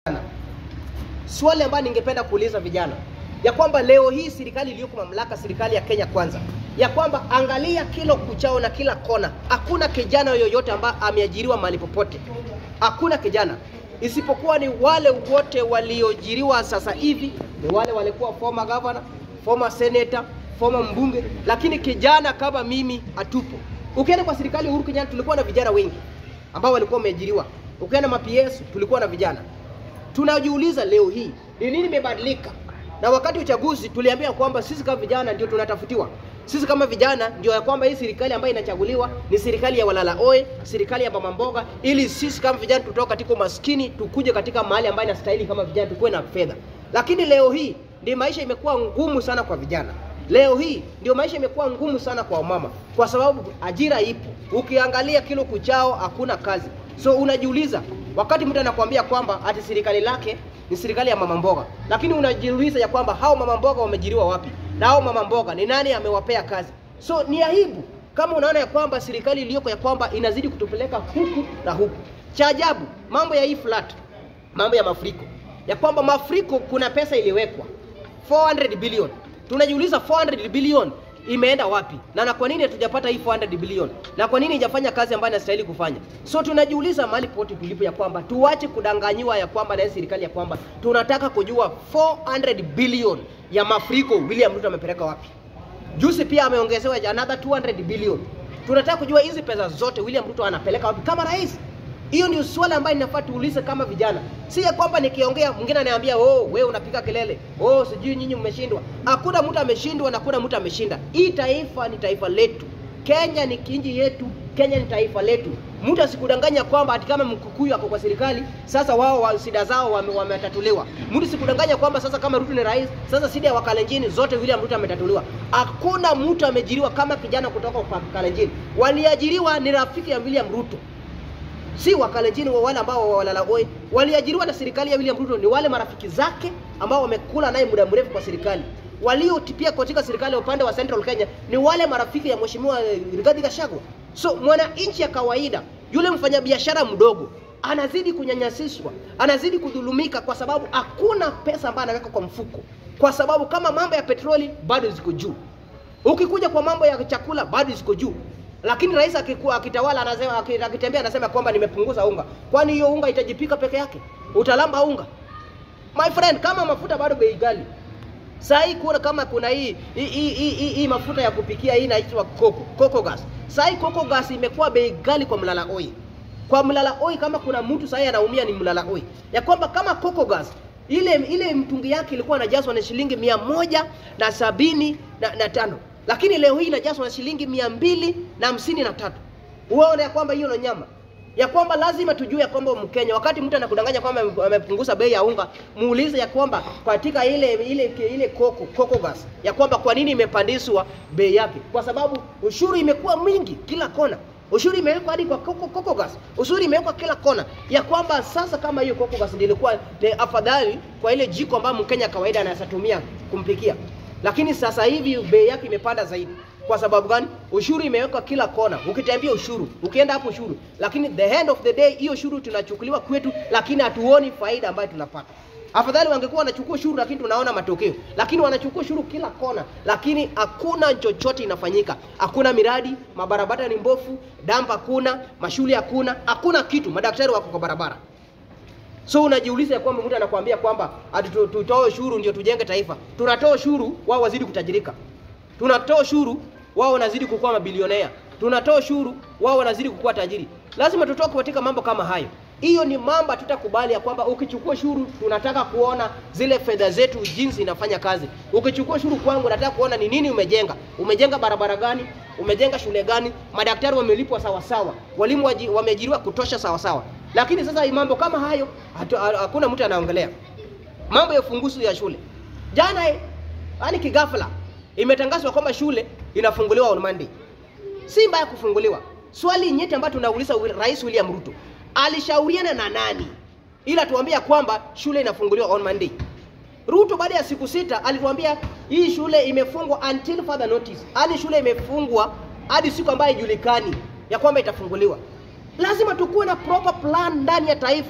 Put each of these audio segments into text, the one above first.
Swali ambayo ningependa kuuliza vijana ya kwamba leo hii serikali iliyoko mamlaka, serikali ya Kenya Kwanza, ya kwamba angalia kila kuchao na kila kona, hakuna kijana yoyote ambaye ameajiriwa mahali popote, hakuna kijana isipokuwa ni wale wote walioajiriwa sasa hivi ni wale walikuwa former governor, former senator, former mbunge, lakini kijana kama mimi hatupo. Ukienda kwa serikali ya Uhuru Kenyatta tulikuwa na vijana wengi ambao walikuwa wameajiriwa. Ukienda maps tulikuwa na vijana. Tunajiuliza leo hii ni nini imebadilika? Na wakati wa uchaguzi tuliambia kwamba sisi kama vijana ndio tunatafutiwa. Sisi kama vijana ndio ya kwamba hii serikali ambayo inachaguliwa ni serikali ya walala oe, serikali ya mama mboga, ili sisi kama vijana tutoka katika umaskini tukuje katika mahali ambayo inastahili kama vijana tukuwe na fedha. Lakini leo hii ndio maisha imekuwa ngumu sana kwa vijana. Leo hii ndio maisha imekuwa ngumu sana kwa mama, kwa sababu ajira ipo. Ukiangalia kilo kuchao hakuna kazi, so unajiuliza wakati mtu anakuambia kwamba ati serikali lake ni serikali ya mama mboga, lakini unajiuliza ya kwamba hao mama mboga wamejiriwa wapi na hao mama mboga ni nani amewapea kazi? So ni aibu kama unaona ya kwamba serikali iliyoko ya kwamba inazidi kutupeleka huku na huku. Cha ajabu mambo ya hii flat, mambo ya mafuriko, ya kwamba mafuriko kuna pesa iliwekwa 400 billion. Tunajiuliza 400 billion imeenda wapi na na kwa nini hatujapata hii 400 billion na kwa nini haijafanya kazi ambayo inastahili kufanya so tunajiuliza mahali pote tulipo ya kwamba tuache kudanganyiwa ya kwamba na serikali ya kwamba tunataka kujua 400 billion ya mafuriko William Ruto amepeleka wapi juzi pia ameongezewa another 200 billion tunataka kujua hizi pesa zote William Ruto anapeleka wapi kama rais hiyo ndio swala ambayo inafaa tuulize kama vijana, si ya kwamba nikiongea mwingine ananiambia oh, wewe unapiga kelele, oh, sijui nyinyi mmeshindwa. Hakuna mtu ameshindwa na hakuna mtu ameshinda. Hii taifa ni taifa letu, Kenya ni kinji yetu, Kenya ni taifa letu. Mtu asikudanganya kwamba ati kama Mkikuyu ako kwa serikali sasa wao wa shida zao wametatuliwa. Wame mtu sikudanganya kwamba sasa kama Ruto ni rais sasa shida ya Wakalenjini zote William Ruto ametatuliwa. Hakuna mtu amejiriwa kama kijana kutoka kwa Kalenjini, waliajiriwa ni rafiki ya William Ruto si wakalenjini wa wale ambao walala oi waliajiriwa na serikali ya William Ruto ni wale marafiki zake ambao wamekula naye muda mrefu kwa serikali. Waliotipia katika serikali ya upande wa Central Kenya ni wale marafiki ya mheshimiwa Rigathi Gachagua. So mwananchi ya kawaida, yule mfanyabiashara mdogo anazidi kunyanyasishwa, anazidi kudhulumika kwa sababu hakuna pesa ambayo anaweka kwa mfuko, kwa sababu kama mambo ya petroli bado ziko juu, ukikuja kwa mambo ya chakula bado ziko juu lakini rais akikuwa akitawala anasema akitembea anasema kwamba nimepunguza unga. Kwani hiyo unga itajipika peke yake? Utalamba unga? My friend, kama mafuta bado bei ghali. Saa hii kuna kama kuna hii hii, hii, hii, hii mafuta ya kupikia hii inaitwa coco, coco gas. Saa hii coco gas imekuwa bei ghali kwa mlala oi. Kwa mlala oi kama kuna mtu saa hii anaumia ni mlala oi. Ya kwamba kama coco gas ile ile mtungi yake ilikuwa inajazwa na shilingi mia moja na sabini na, na tano lakini leo hii inajazwa na shilingi mia mbili na hamsini na tatu. Uone ya kwamba hiyo ni nyama ya kwamba lazima tujue ya kwamba Mkenya, wakati mtu anakudanganya kwamba amepunguza bei ya unga, muulize ya kwamba katika ile ile ile koko koko gas ya kwamba kwa nini imepandishwa bei yake, kwa sababu ushuru imekuwa mwingi kila kona. Ushuru imewekwa hadi kwa koko, koko gas, ushuru imewekwa kila kona, ya kwamba sasa kama hiyo koko gas ndilikuwa ni afadhali kwa ile jiko ambayo Mkenya kawaida anaweza tumia kumpikia lakini sasa hivi bei yake imepanda zaidi. Kwa sababu gani? Ushuru imewekwa kila kona, ukitembea ushuru, ukienda hapo ushuru, lakini the end of the day hiyo ushuru tunachukuliwa kwetu, lakini hatuoni faida ambayo tunapata. Afadhali wangekuwa wanachukua ushuru, lakini tunaona matokeo, lakini wanachukua ushuru kila kona, lakini hakuna chochote inafanyika. Hakuna miradi, mabarabara ni mbofu, dampa hakuna, mashule hakuna, hakuna kitu, madaktari wako kwa barabara. So unajiuliza ya kwamba mtu anakuambia kwamba ati tutoe ushuru ndio tujenge taifa. Tunatoa ushuru wao wazidi kutajirika. Tunatoa ushuru wao wanazidi kukuwa mabilionea. Tunatoa ushuru wao wanazidi kukuwa tajiri. Lazima tutoke katika mambo kama hayo. Hiyo ni mambo tutakubali ya kwamba ukichukua ushuru tunataka kuona zile fedha zetu jinsi inafanya kazi. Ukichukua ushuru kwangu nataka kuona ni nini umejenga. Umejenga barabara gani? Umejenga shule gani? Madaktari wamelipwa sawa sawa. Walimu wameajiriwa kutosha sawa sawa. Lakini sasa mambo kama hayo hakuna mtu anaongelea. Mambo ya ufunguzi ya shule. Jana yani kigafla imetangazwa kwamba shule inafunguliwa on Monday. Si mbaya kufunguliwa. Swali nyeti ambayo tunauliza Rais William Ruto, alishauriana na nani ila tuambia kwamba shule inafunguliwa on Monday? Ruto baada ya siku sita alituambia hii shule imefungwa until further notice. Yaani shule imefungwa hadi siku ambayo haijulikani ya kwamba itafunguliwa. Lazima tukuwe na proper plan ndani ya taifa.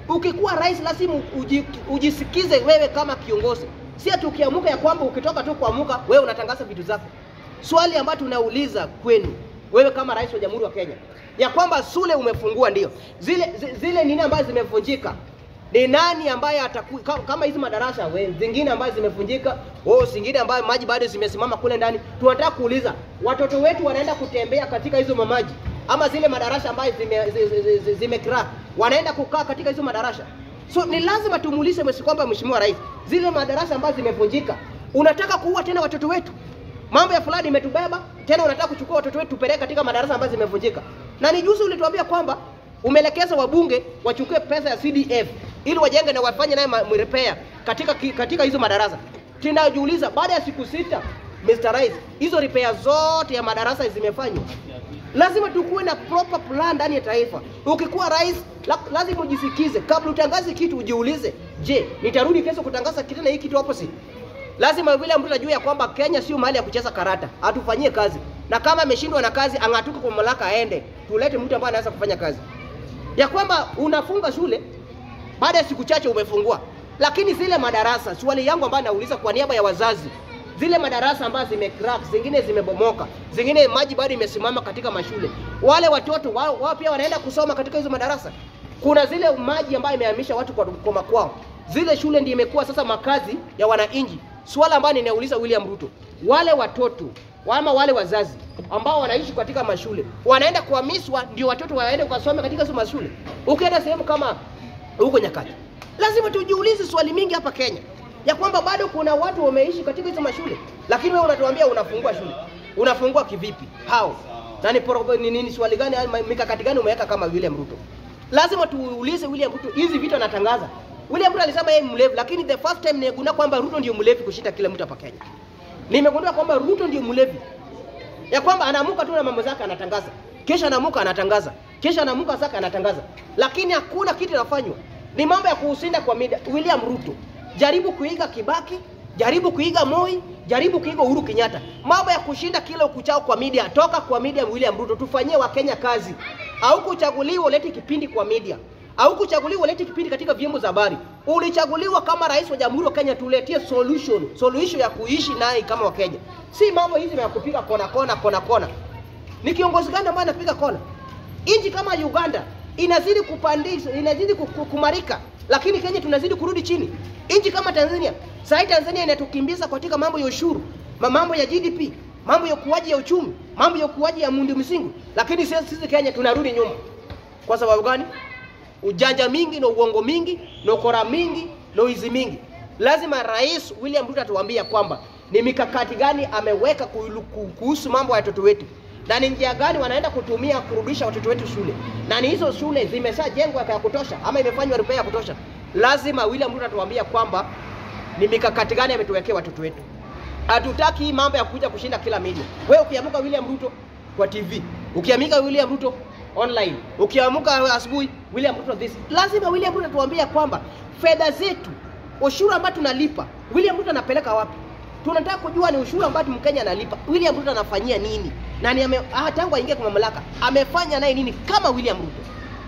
Ukikuwa rais lazima uji, ujisikize wewe kama kiongozi, si ati ukiamuka ya kwamba ukitoka tu kuamuka wewe unatangaza vitu zako. Swali ambalo tunauliza kwenu wewe kama rais wa Jamhuri wa Kenya ya kwamba shule umefungua ndio, zile zi- zile nini ambazo zimevunjika ni nani ambaye ataku, ka- kama hizi madarasa we, zingine ambazo zimevunjika oh, zingine ambayo maji bado zimesimama kule ndani, tunataka kuuliza watoto wetu wanaenda kutembea katika hizo mamaji ama zile madarasa ambayo zime, zi, zi, zi, zi, zime crack, wanaenda kukaa katika hizo madarasa. So ni lazima tumuulize mwesi kwamba Mheshimiwa Rais, zile madarasa ambazo zimevunjika, unataka kuua tena watoto wetu? Mambo ya fulani imetubeba tena, unataka kuchukua watoto wetu tupeleke katika madarasa ambayo zimevunjika. Na ni juzi ulituambia kwamba umeelekeza wabunge wachukue pesa ya CDF ili wajenge na wafanye naye ma- repair katika ki- katika hizo madarasa. Tunajiuliza baada ya siku sita, Mr. Rais, hizo repair zote ya madarasa zimefanywa? Lazima tukuwe na proper plan ndani ya taifa. Ukikuwa rais la, lazima ujisikize kabla utangaze kitu, ujiulize, je, nitarudi kesho kutangaza kitu na hii kitu opposite? Lazima William Ruto ajue ya kwamba Kenya sio mahali ya kucheza karata, atufanyie kazi, na kama ameshindwa na kazi ang'atuke kwa mamlaka, aende, tulete mtu ambaye anaweza kufanya kazi, ya kwamba unafunga shule baada ya siku chache umefungua, lakini zile madarasa, swali yangu ambayo nauliza kwa niaba ya wazazi, zile madarasa ambazo zimecrack, zingine zimebomoka, zingine maji bado imesimama katika mashule, wale watoto wao, wao pia wanaenda kusoma katika hizo madarasa. Kuna zile maji ambayo imehamisha watu kwa, kwa makwao, zile shule ndio imekuwa sasa makazi ya wananchi. Swala ambayo ninauliza William Ruto, wale watoto ama wale wazazi ambao wanaishi katika mashule wanaenda kuhamishwa ndio watoto waende kusoma katika hizo mashule. Ukienda sehemu kama huko Nyakati, lazima tujiulize swali mingi hapa Kenya ya kwamba bado kuna watu wameishi katika hizo mashule, lakini wewe unatuambia unafungua shule. Unafungua kivipi? How? Na ni, pro- ni, ni, ni swali gani ama mikakati gani umeweka kama William Ruto? Lazima tuulize William Ruto hizi vitu anatangaza. William Ruto alisema yeye ni mlevi, lakini the first time nimegundua kwamba Ruto ndio mlevi kushinda kila mtu hapa Kenya. Nimegundua kwamba Ruto ndio mlevi ya kwamba anaamuka tu na mambo zake anatangaza, kisha anaamuka anatangaza, kisha anaamuka zake anatangaza, lakini hakuna kitu inafanywa. Ni mambo ya kuusinda kwa media. William Ruto, jaribu kuiga Kibaki, jaribu kuiga Moi, jaribu kuiga Uhuru Kenyatta. Mambo ya kushinda kila ukuchao kwa media, toka kwa media. William Ruto, tufanyie Wakenya kazi. Au kuchaguliwa ulete kipindi kwa media au kuchaguliwa ulete kipindi katika vyombo za habari. Ulichaguliwa kama rais wa Jamhuri ya Kenya, tuletie solution, solution ya kuishi naye kama Wakenya, si mambo hizi ya kupiga kona kona kona kona. Ni kiongozi gani ambaye anapiga kona? Nchi kama Uganda inazidi kupandisha, inazidi ku- ku- kumarika, lakini Kenya tunazidi kurudi chini. Nchi kama Tanzania, sasa Tanzania inatukimbiza katika mambo ya ushuru, ma- mambo ya GDP, mambo ya ukuaji ya uchumi, mambo ya ukuaji ya miundo msingi, lakini sisi sisi Kenya tunarudi nyuma. Kwa sababu gani? ujanja mingi na uongo mingi na ukora mingi na uizi mingi. Lazima Rais William Ruto atuambia kwamba ni mikakati gani ameweka kuhulu- ku- kuhusu mambo ya watoto wetu na ni njia gani wanaenda kutumia kurudisha watoto wetu shule, na ni hizo shule zimeshajengwa ya kutosha ama imefanywa repair ya kutosha. Lazima William Ruto atuambia kwamba ni mikakati gani ametuwekea watoto wetu. Hatutaki hii mambo ya kuja kushinda kila media. Wewe ukiamuka William Ruto kwa TV, ukiamika William Ruto online, ukiamuka asubuhi William Ruto this. Lazima William Ruto tuambie kwamba fedha zetu, ushuru ambao tunalipa, William Ruto anapeleka wapi? Tunataka kujua ni ushuru ambao Mkenya analipa, William Ruto anafanyia nini? Na ni ame, ah, tangu aingie kwa mamlaka amefanya naye nini kama William Ruto?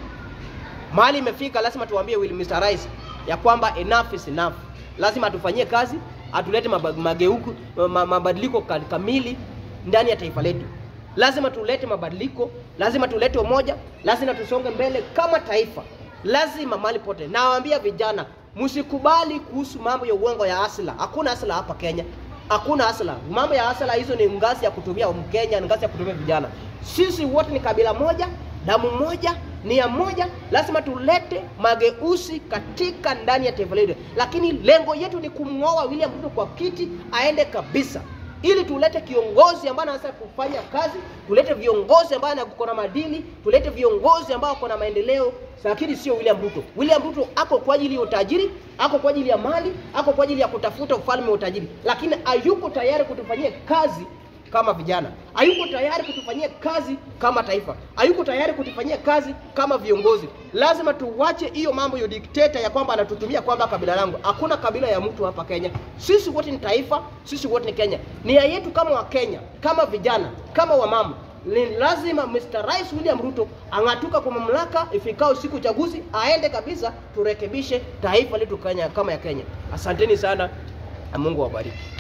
Mahali imefika, lazima tuambie Will Mr. Rais ya kwamba enough is enough. Lazima atufanyie kazi, atulete maba- mageuko, ma- mabadiliko ka- kamili ndani ya taifa letu. Lazima tulete mabadiliko, lazima tulete umoja, lazima tusonge mbele kama taifa. Lazima mahali pote, nawaambia vijana, msikubali kuhusu mambo ya uongo ya asila. Hakuna asila hapa Kenya, hakuna asila. Mambo ya asila hizo ni ngazi ya kutumia Mkenya, ni ngazi ya kutumia vijana. Sisi wote ni kabila moja, damu moja, nia moja. Lazima tulete mageuzi katika ndani ya taifa letu, lakini lengo yetu ni kumng'oa William Ruto kwa kiti aende kabisa, ili tulete kiongozi ambaye anaweza kufanya kazi, tulete viongozi ambao wako na madini, tulete viongozi ambao wako na maendeleo, lakini sio William Ruto. William Ruto ako kwa ajili ya utajiri, ako kwa ajili ya mali, ako kwa ajili ya kutafuta ufalme wa utajiri, lakini hayuko tayari kutufanyia kazi kama vijana, hayuko tayari kutufanyia kazi kama taifa, hayuko tayari kutufanyia kazi kama viongozi. Lazima tuwache hiyo mambo ya dikteta ya kwamba anatutumia kwamba kabila langu. Hakuna kabila ya mtu hapa Kenya, sisi wote ni taifa, sisi wote ni Kenya. Nia yetu kama Wakenya, kama vijana, kama wamama, ni lazima Mr. Rais William Ruto ang'atuka kwa mamlaka ifikao siku uchaguzi, aende kabisa, turekebishe taifa letu Kenya kama ya Kenya. Asanteni sana na Mungu awabariki.